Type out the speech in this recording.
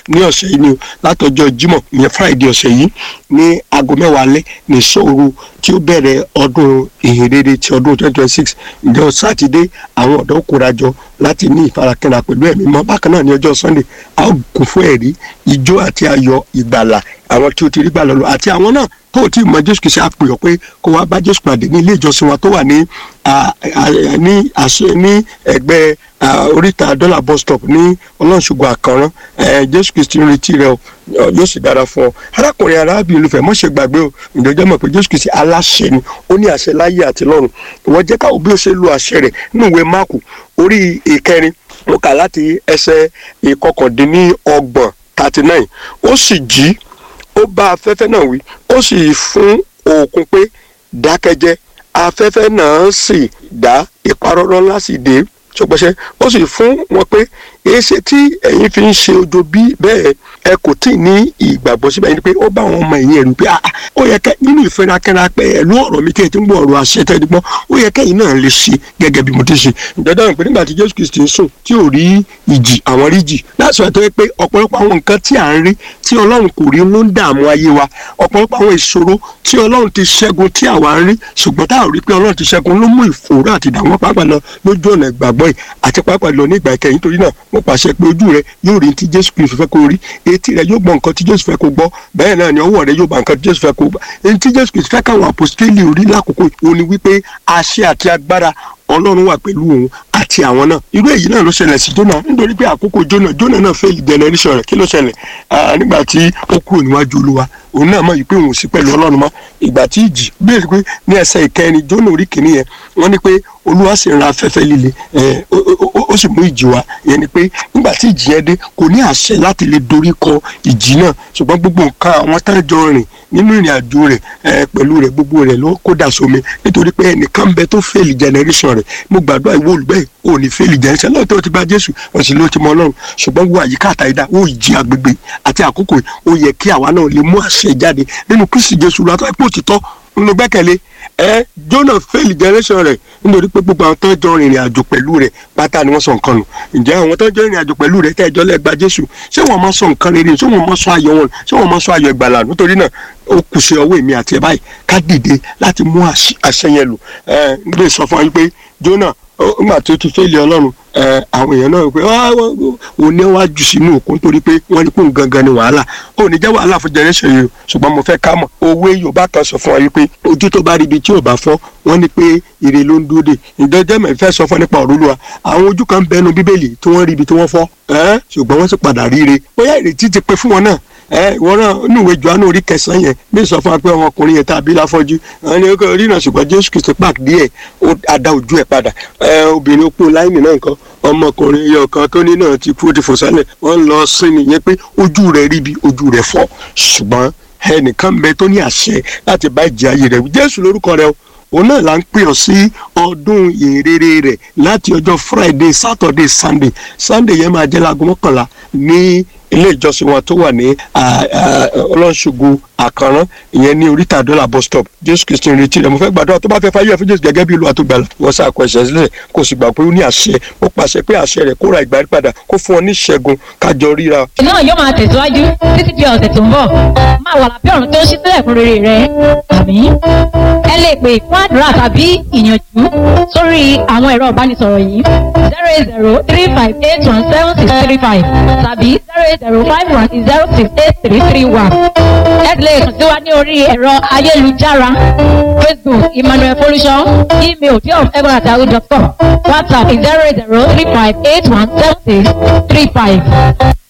ní ọ̀sẹ̀ yìí ni o látọjọ́ jímọ̀ ìyẹn friday ọ̀sẹ̀ yìí ní aago mẹ́wàá alẹ́ ní ìṣòro tí ó bẹ̀rẹ̀ ọdún ìhìnrere ti ọdún twenty twenty six ìjọ sátidé àwọn ọ̀dọ́ kórajọ láti ní ìfarakínra pẹ̀lú ẹ̀mí mọ́ bákan náà ní ọjọ́ sunday a ó kún fún ẹ̀rí ijó àti ayọ̀ ìgbàlà àwọn tí ó ti rí gbà lọ́lọ́ àti àwọn náà tó o ti mọ jésù kìí ṣe àpèyọ pé kó wá bá jésù pàdé ní ilé ìjọsìn wa tó wà ní ní àṣẹ ní ẹgbẹ́ oríta dọ́là bus stop ní ọlọ́ṣogbo àkànrán jésù kìí ń retí rẹ o yóò sì dára fún ọ arákùnrin arábìnrin olùfẹ́ mọ̀ ṣe gbàgbé o ìjọjọ́ mọ̀ pé jésù kìí ṣe aláṣẹ ni ó ní àṣẹ láyé àti lọ́run ìwọ jẹ́ káwọ́ bí ó ṣe lo àṣẹ rẹ̀ nínú ìwé máàkù orí ìkẹrin mo kà láti ẹsẹ̀ ìkọkàndínlọ́gbọ̀n thirty nine ó sì jí ó bá afẹ́fẹ́ náà wí ó sì fún òkun pé dákẹ́jẹ́ afẹ́fẹ́ náà sì dá ìparọ́rọ́ ńlá sì dé ṣọgbọ́sẹ́ ó sì fún wọn pé èéṣe tí ẹ̀yin fi ń ṣe ojo bí bẹ́ẹ̀ ẹ kò tí ì ní ìgbàgbọ́ síbẹ̀ yìí pé ó bá àwọn ọmọ ẹ̀yìn ẹ̀rù pé ó yẹ kẹ́ nínú ìfẹ́rakẹ́ra pé ẹ̀lú ọ̀rọ̀ mi tí ẹ ti ń gbọ́ ọ̀rọ̀ àṣẹ tẹ́ ẹ ti gbọ́ ó yẹ kẹ́yìn náà lè ṣe gẹ́gẹ́ bí mo ti ṣe ìjọba ìpè nígbà tí Jésù Kristi ń sùn tí ò rí ìjì àwọn rí jì láti sọ pé ọ̀pọ̀lọpọ̀ àwọn nǹkan tí à ń rí tí Ọlọ́run kò rí ló ń dààmú ayé wa ọ̀pọ̀lọpọ̀ àwọn ìṣòro tí Ọlọ́run ti ṣẹ́gun tí àwa ń rí ṣùgbọ́n tá a rí pé Ọlọ́run ti ṣẹ́gun ló mú ìfòòró àti ìdààmú pàápàá lọ lójú ọ̀nà ìgbàgbọ́ yìí àti pàápàá lọ ní ìgbà ìkẹyìn torí náà mo pàṣẹ pé ojú rẹ yóò rí ti Jésù Kristi fẹ́ kó rí etí rẹ yóò gbọ́ nǹkan tí Jésù fẹ́ kó gbọ́ bẹ́ẹ̀ náà ni ọwọ́ rẹ yóò bá nǹkan tí Jésù fẹ́ kó gbọ́ èyí tí Jésù Kristi fẹ́ káwọn àpòstélì orí lákòókò òun ni wípé àṣẹ àti agbára Ọlọ́run wà pẹ̀lú òun àti àwọn náà irú èyí náà ló ṣẹlẹ̀ sí Jónà nítorí pé àkókò Jónà Jónà náà fail generation rẹ̀ kí ló ṣẹlẹ̀ nígbà tí ó kúrò níwájú Olúwa òun náà mọ̀ yìí pé òun ò sí pẹ̀lú Ọlọ́run mọ́ ìgbà tí ìjì bẹ́ẹ̀ pé ní ẹsẹ̀ ìkẹrin Jónà orí kìíní yẹn wọ́n ní pé Olúwa sì ra afẹ́fẹ́ líle ó sì mú ìjì wá yẹn ni pé nígbà tí ìjì yẹn dé kò ní àṣẹ láti lè dorí kọ ìjì náà ṣùgbọ́n gbogbo nǹkan àwọn tá jọ rìn nínú ìrìn àjò rẹ̀ pẹ̀lú rẹ̀ gbogbo rẹ̀ ló kó dà sómi nítorí pé ẹnìkan bẹ tó fail generation rẹ̀ mo gbàdúrà ìwọ olùgbẹ́ ò ní fail generation lọ́wọ́ tó ti gba Jésù wọ́n sì ló ti mọ Ọlọ́run ṣùgbọ́n wo àyíká àtàyídá ó jí agbègbè àti àkókò ó yẹ kí àwa náà lè mú àṣẹ jáde nínú Kristi Jésù lọ́tọ́ ẹ̀pọ̀ òtítọ́ ńlọ gbẹ́kẹ̀lé ẹ Jonah fail generation rẹ̀ nítorí pé gbogbo àwọn tó ń jọ rìnrìn àjò pẹ̀lú rẹ̀ pátá ni wọ́n sọ nǹkan nù ǹjẹ́ àwọn tó ń jọ rìnrìn àjò pẹ̀lú rẹ̀ tẹ́ ẹjọ́ lẹ́gba Jésù ṣé wọ́n máa sọ nǹkan rere ṣé wọ́n máa sọ ayọ̀ wọn ṣé wọ́n máa sọ ayọ̀ ìgbàlà nítorí náà ó kù sí ọwọ́ èmi àti ẹ̀ báyìí ká dìde láti mú àṣẹ yẹn lò ẹ ń gbé sọ fún wa pé Jonah nígbà tó ti fẹ́lẹ̀ ọlọ́run àwọn èèyàn náà pé òun ní wàá jù sínú òkun torí pé wọ́n ní kó gangan ni wàhálà ó ní jẹ́ wàhálà fún generation yìí ṣùgbọ́n mo fẹ́ ká mọ̀ òwe yorùbá kan sọ fún wa wípé ojú tó bá rí ibi tí ò bá fọ́ wọ́n ní pé ire ló ń dúró dè ìdọ́jẹ́ mẹ́ fẹ́ sọ fún nípa ọ̀rọ̀ Olúwa àwọn ojú kan bẹnu bíbélì tí wọ́n rí ibi tí wọ́n fọ́ ṣùgbọ́n wọ́n sì padà ríire bóyá ìrètí ti pé fún wọn náà ẹ ìwọ náà nínú ìwé Jòhánù orí kẹsàn-án yẹn bí sọ fún wa pé ọmọkùnrin yẹn tàbí láfọ́jú àwọn ni ó rí náà ṣùgbọ́n Jésù Kristi pàk díẹ̀ ó ada ojú ẹ̀ padà ẹ obìnrin opó láìní náà nǹkan ọmọkùnrin yẹn kan tó ní náà ti kú ó ti fò sálẹ̀ wọ́n lọ sí nìyẹn pé ojú rẹ̀ rí bí ojú rẹ̀ fọ́ ṣùgbọ́n ẹnìkan bẹ tó ní àṣẹ láti bá ìjì ayé rẹ̀ Jésù lórúkọ rẹ̀ o òun náà là ń pè ọ sí ọdún ìrere rẹ̀ láti ọjọ́ Friday Saturday Sunday Sunday yẹn máa jẹ́ láago mọ́kànlá ní ilé ìjọsìn wọn tó wà ní ọlọ́ṣogbo àkànrán ìyẹn ní oríta dọ́là bus stop jésù kristi ń retí rẹ mo fẹ́ gbàdúrà tó bá fẹ́ fáyé ẹ̀fọ́ jésù gẹ́gẹ́ bí olúwa tó gbàlà wọ́n sá àkọ́ ẹ̀ṣẹ̀ sílẹ̀ kó sì gbà pé ó ní àṣẹ ó pàṣẹ pé àṣẹ rẹ̀ kó ra ìgbà padà kó fún ọ ní ìṣẹ́gun kájọ ríra. náà yóò máa tẹ̀síwájú títí di ọ̀sẹ̀ tó ń bọ̀ máa wà lábẹ́ ọ̀run tó ń ṣí sílẹ̀ fún rere rẹ àmín ẹ lè pè fún àdúrà tàbí ìyànjú sórí àwọn ẹ̀rọ ìbánisọ̀rọ̀ yìí zero eight zero three five eight one seven six three five tàbí zero eight zero five one zero six eight three three one. ẹ lè kàn sí wa ní orí ẹ̀rọ ayélujára facebook emmanuel folúṣọ email diof.egbonatahu.com whatsapp zero eight zero three five eight one seven six three five.